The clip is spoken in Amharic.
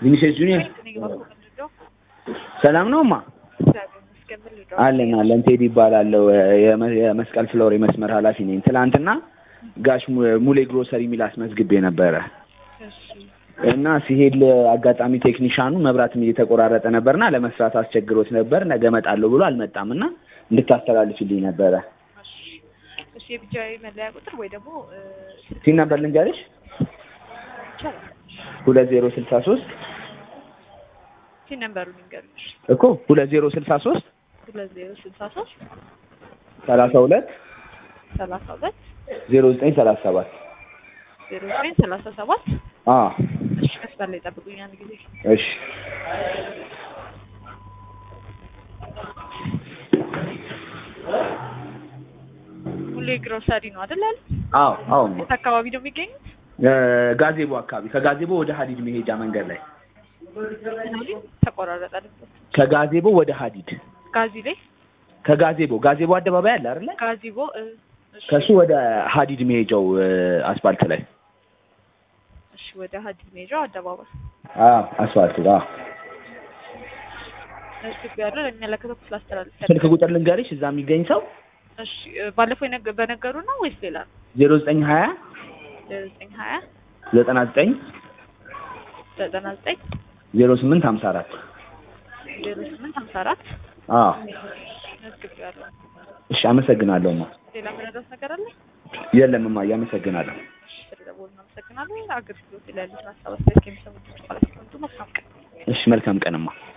ቪኒሲየስ ጁኒየር ሰላም ነው ማ አለን አለን። ቴዲ ይባላለሁ። የመ- የመስቀል ፍሎር የመስመር ኃላፊ ነኝ። ትናንትና ጋሽ mu- ሙሌ ግሮሰሪ የሚል አስመዝግቤ ነበረ እና ሲሄድ አጋጣሚ ቴክኒሻኑ መብራትም እየተቆራረጠ ነበርና ለመስራት አስቸግሮት ነበር። ነገ እመጣለሁ ብሎ አልመጣም እና እንድታስተላልፍልኝ ነበረ። እሺ የብቻዊ መለያ ቁጥር ወይ ደግሞ እ፣ ሲን ነበር ልንገርሽ ይቻላል ሁለት ዜሮ ስልሳ ሶስት ሲን ነምበሩን ይንገሩኝ። እኮ ሁለት ዜሮ ስልሳ ሶስት ሁለት ዜሮ ስልሳ ሶስት ሰላሳ ሁለት ሰላሳ ሁለት ዜሮ ዘጠኝ ሰላሳ ሰባት ዜሮ ዘጠኝ ሰላሳ ሰባት አዎ እሺ መስመር ላይ ጠብቁኝ አንድ ጊዜ እሺ ሙሌ ግሮሰሪ ነው አይደል ያለ አዎ አዎ የት አካባቢ ነው የሚገኙት እ፣ ጋዜቦ አካባቢ ከጋዜቦ ወደ ሀዲድ መሄጃ መንገድ ላይ ተቆራረጠ ልበት ከጋዜቦ ወደ ሀዲድ ጋዚ ላይ ከጋዜቦ ጋዜቦ አደባባይ አለ አይደለ? ጋዚቦ እ፣ እሺ ከሱ ወደ ሀዲድ መሄጃው እ፣ አስፋልት ላይ እሺ ወደ ሀዲድ ሜጃው አደባባይ አዎ አስፋልት አዎ። እዚህ ያለው ለሚመለከተው ክፍል አስተላልፍ ስልክ ቁጥር ልንገርሽ እዛ የሚገኝ ሰው እሺ እ፣ ባለፈው የነገ- በነገሩ ነው ወይስ ሌላ ነው ዜሮ ዘጠኝ ሀያ ዜሮ ዘጠኝ ሀያ ዘጠና ዘጠኝ ዘጠና ዘጠኝ ዜሮ ስምንት ሀምሳ አራት ዜሮ ስምንት ሀምሳ አራት አዎ መዝግብ ያለው እሺ አመሰግናለሁ ማ ሌላ መረዳት ነገር አለ የለም ማ አመሰግናለሁ እሺ ስለደወሉ እናመሰግናለን አገልግሎት ላይ ያሉትን ሀሳብ አስተያየት ከሚሰሙት ማለት ነው መልካም ቀን እሺ መልካም ቀንማ